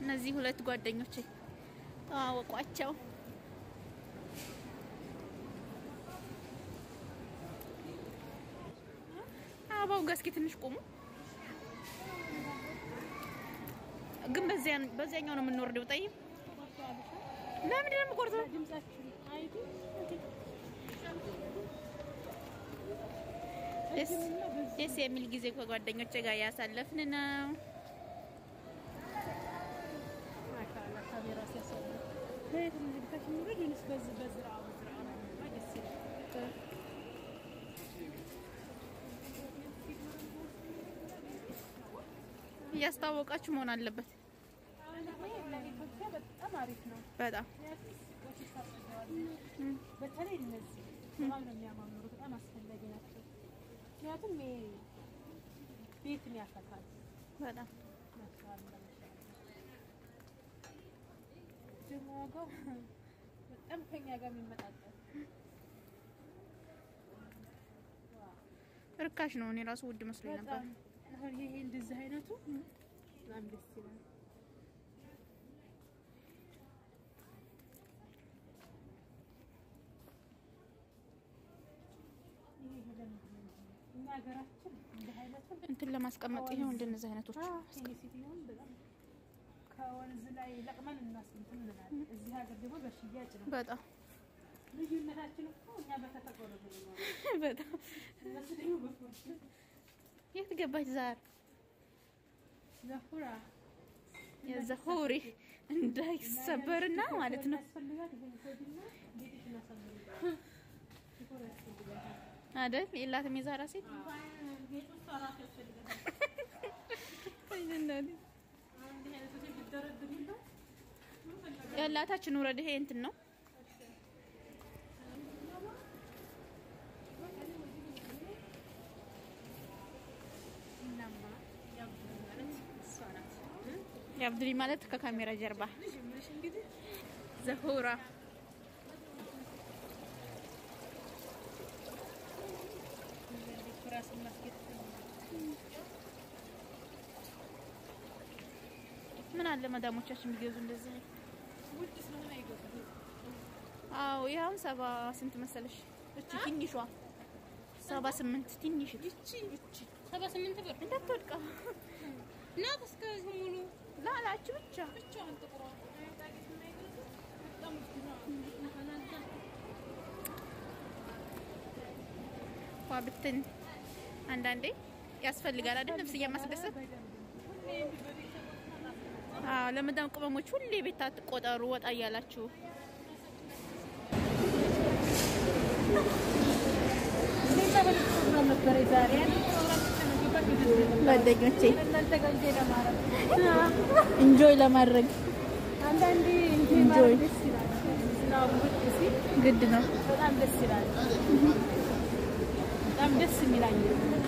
እነዚህ ሁለት ጓደኞቼ ተዋወቋቸው። አበባው ጋር እስኪ ትንሽ ቆሙ። ግን በዚያ በዚያኛው ነው የምንወርደው። ጠይም ለምንድን ነው የምቆርጠው? ደስ ደስ የሚል ጊዜ ከጓደኞቼ ጋር ያሳለፍን ነው። እያስተዋወቃችሁ መሆን አለበት። በጣም አሪፍ ነው። በጣም በተለይ እነዚህ በጣም ነው የሚያማምሩ፣ በጣም አስፈላጊ ናቸው። ምክንያቱም ይሄ ቤትን ያፈካል። በጣም ማሻአላ ደግሞ ዋጋው በጣም ከኛ ጋር የሚመጣጠን ርካሽ ነው። እኔ ራሱ ውድ መስሎኝ ነበር። በጣም አሁን ይሄ እንደዚህ አይነቱ በጣም ደስ ይላል። ይሄ ለምንድን ነው እኛ ሀገራችን እንዲህ አይነቱን እንትን ለማስቀመጥ ይሄው እንደነዚህ አይነቶች ሴትዮውን በጣም ከወንዝ ላይ ለቅመን እናስንትን እንላለን። እዚህ ሀገር ደግሞ በሽያጭ ነው። በጣም ልዩነታችን እኮ እኛ በተፈጥሮ ነው የምንኖረው፣ በጣም እነሱ ደግሞ በፎርቹን የት ገባች ዛር ዘፉራ የዘሆሪ እንዳይሰበርና ማለት ነው ያስፈልጋል። ይሄን ኮድና ቤትሽ እናሳምር ዲኮር ያስፈልጋል። አይደል? የላትም የዛራ ሴት ቤት ውስጥ አራት ያስፈልጋል። አይደል? አሁን እንዲህ አይነቶች ቢደረድሩላት ያላታችን ውረድ። ይሄ እንትን ነው እናማ ያው ማለት እሷ ናት የአብዱሊ ማለት ከካሜራ ጀርባ ልጅ እንግዲህ ዘሆራ ራስን ማስጌጥ ምን አለ መዳሞቻችን ቢገዙ እንደዚህ አይነት ውድ ስለሆነ አይገዙም። አዎ ይኸውም ሰባ ስንት መሰለሽ? እቺ ትንሿ ሰባ ስምንት ትንሽ እቺ እቺ ሰባ ስምንት ብር እንዳትወድቃ ናት። እስከዚህ ሙሉ ላላችሁ ብቻ ብቻዋን ጥቁሯ በጣም ውድ ነው። ዋ ብትን አንዳንዴ ያስፈልጋል አይደል? ነፍስያ ማስደሰት። አዎ ለመዳም ቅመሞች ሁሌ ቤት አትቆጠሩ፣ ወጣ እያላችሁ ነበረ ዛሬ ጓደኞቼ እናንተ ጋር እንጂ ለማረግ ኢንጆይ ለማድረግ አንዳንዴ እንጂ Enjoy. ማረግ ደስ ይላል። ዝናቡ ብቅ ሲል ግድ ነው። በጣም ደስ ይላል። በጣም ደስ የሚላኝ